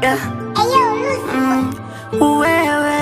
yeah. mm, wewe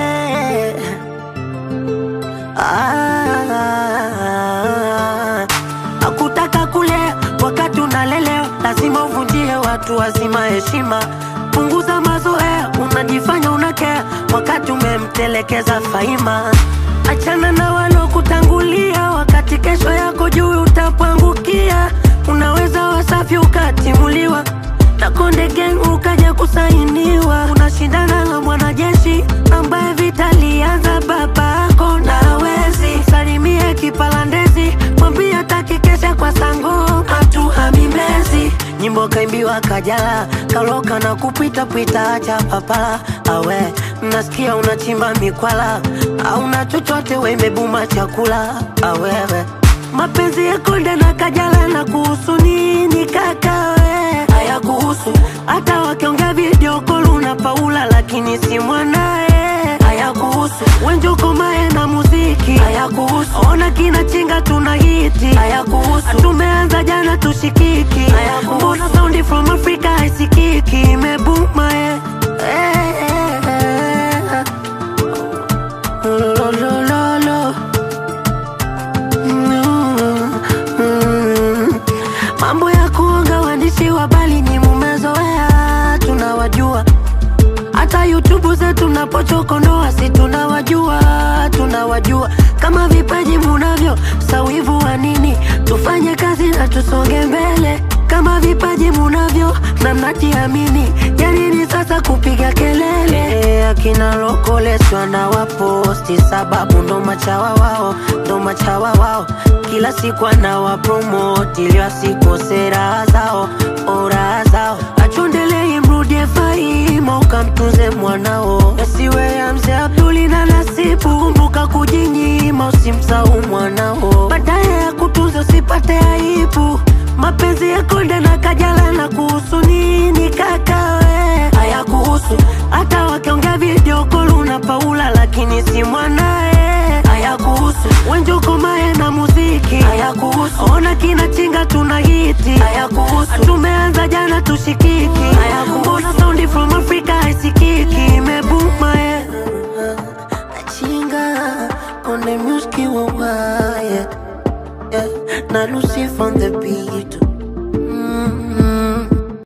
ah, akutaka kulea wakati unalelewa, lazima uvunjie watu wazima heshima. Punguza mazoea, unajifanya unakea wakati umemtelekeza Faima. Achana na walokutangulia, wakati kesho yako juu utapangukia. Unaweza wasafi ukatimuliwa na Konde Gang ukaja kusainiwa. Unashindana na mwanajeshi ambaye vita lianza babako na hawezi. Salimie kipalandezi, mwambie hataki kesha kwa sango hatuhami Mbezi. Nyimbo kaimbiwa Kajala, kaloka na kupita pita, acha papala awe nasikia unachimba mikwala, auna chochote wemebuma chakula awewe mapenzi ya Konde na Kajala na kuhusu nini kaka we? Haya kuhusu hata wakiongea video call una Paula lakini si mwanae. Haya kuhusu Wenjoko Mae na muziki. Haya kuhusu ona kina chinga tuna hiti. Haya kuhusu tumeanza jana tushikiki. Haya kuhusu mbona sound from Africa haisikiki imebuma eh. Eh, eh, eh. Lo, lo, lo, lo. Mm, mm. Mambo ya kuonga waandishi wa habari ni mumezoea, tunawajua. Hata YouTube zetu napochokonoa, si tunawajua, tunawajua. Kama vipaji munavyo, sawivu wa nini? Tufanye kazi na tusonge mbele. Kama vipaji munavyo na mnajiamini, ya nini sasa kupiga kelele? Akina lokoleswa na waposti, sababu ndo machawa wao, ndo machawa wao. Kila siku anawapromoti ili wasikose raha zao, oh, raha zao. Achondelei mrudie Faima, ukamtunze mwanao, yasiwe ya mzee Abduli na Nasibu. Kumbuka kujinyima, usimsahau mwanao, baadaye ya kutunza usipate aibu. Mapenzi ya Konde na Kajala na kuhusu nini kaka we? Haya kuhusu hata wakiongea video call una Paula lakini si mwanae. Haya kuhusu Wenjoko Mae na muziki. Haya kuhusu ona kina chinga tuna hiti. Haya kuhusu tumeanza jana tushikiki. Haya kuhusu mbona sound from Africa haisikiki.